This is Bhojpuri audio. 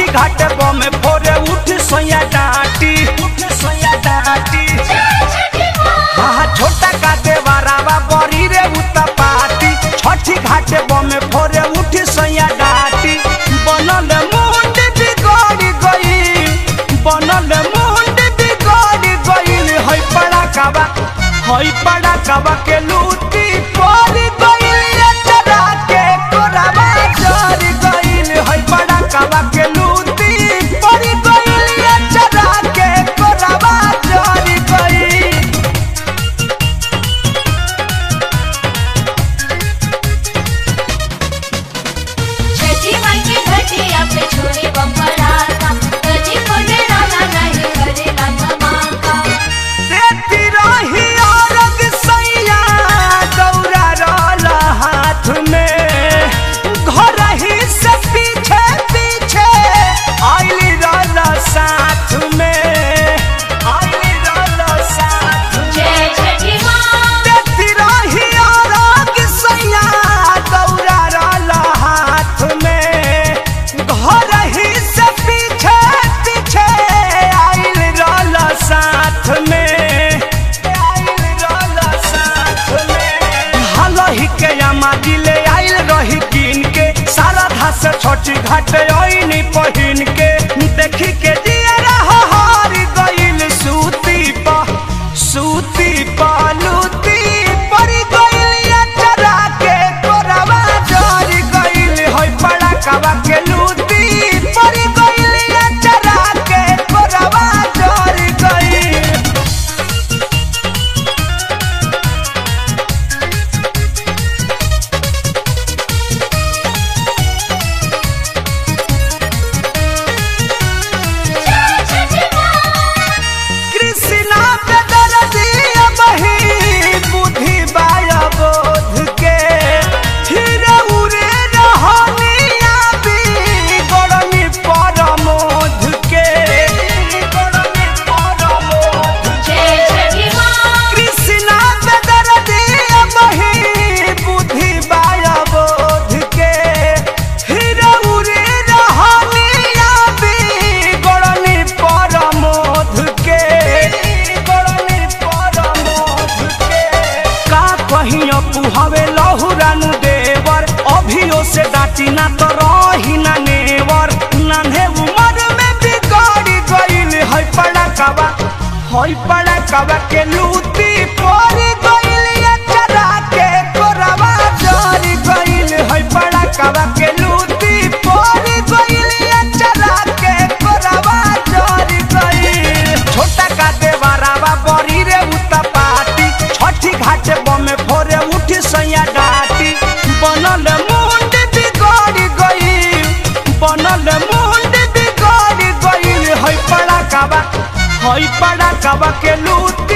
घाट बम फोरे उठ सोया डांटी उठ सोया डांटी हाँ छोटा का देवारावा बड़ी रे उता पाती छठी घाट बम फोरे उठ सोया डांटी बनल मुंड बिगड़ गई बनल मुंड बिगड़ गई हई पड़ा काबा हई पड़ा काबा के लूटी पड़ गई चरा के कोराबा जर गई हई पड़ा काबा के लूटी पड़ गई चरा के कोराबा जर गई छठी माई के घटिया पे छोड़ी बम्बराता कजी कोने राना नहीं करेला धमाका देती रही औरग सैया दौरा रहल हाथ में घर ही से पीछे पीछे आइली रहल साथ में आइली रहल साथ में जय छठी माँ देती रही औरग सैया दौरा रहल हाथ में घर ही से पीछे पीछे आइल रहल साथ में आइल रहल साथ में हलही के अमा दिले आइल रही कीन के सारा धास छोटी घाट ओइनी पहिन के देखी के दिया हार गइल सूती पा सूती पालूती परी गइल चरा के कोरावा जर गइल होई पड़ा कावा के लूती परी गइल चरा के कोरावा जर गइल जय छठी माँ कृष्णा पे दर्दिया बही बुद्धि बाया बोध के फिर उरे रहनिया भी गरमी परमोध के गरमी परमोध जय छठी माँ कृष्णा पे दर्दिया बही बुद्धि बाया बोध के फिर उरे रहनिया भी गरमी परमोध के गरमी परमोध के का कहियो पुहावे लहुरानु देवर अभियो से डाटी ना तो रही ना नेवर नान्हे उमर में बिगड़ गइल है पड़ा काबा है पड़ा काबा के लूटी पड़ गइल चरा के कोरावा जर गइल है पड़ा काबा के लूटी पड़ गइल चरा के कोरावा जर गइल छोटा का देवारावा बड़ी रे उता पाती छठी घाट बमे फोरे उठ सैया डाटी बनल मुंड बिगड़ गई बनल मुंड बिगड़ गई है पड़ा काबा है पड़ा काबा के लूट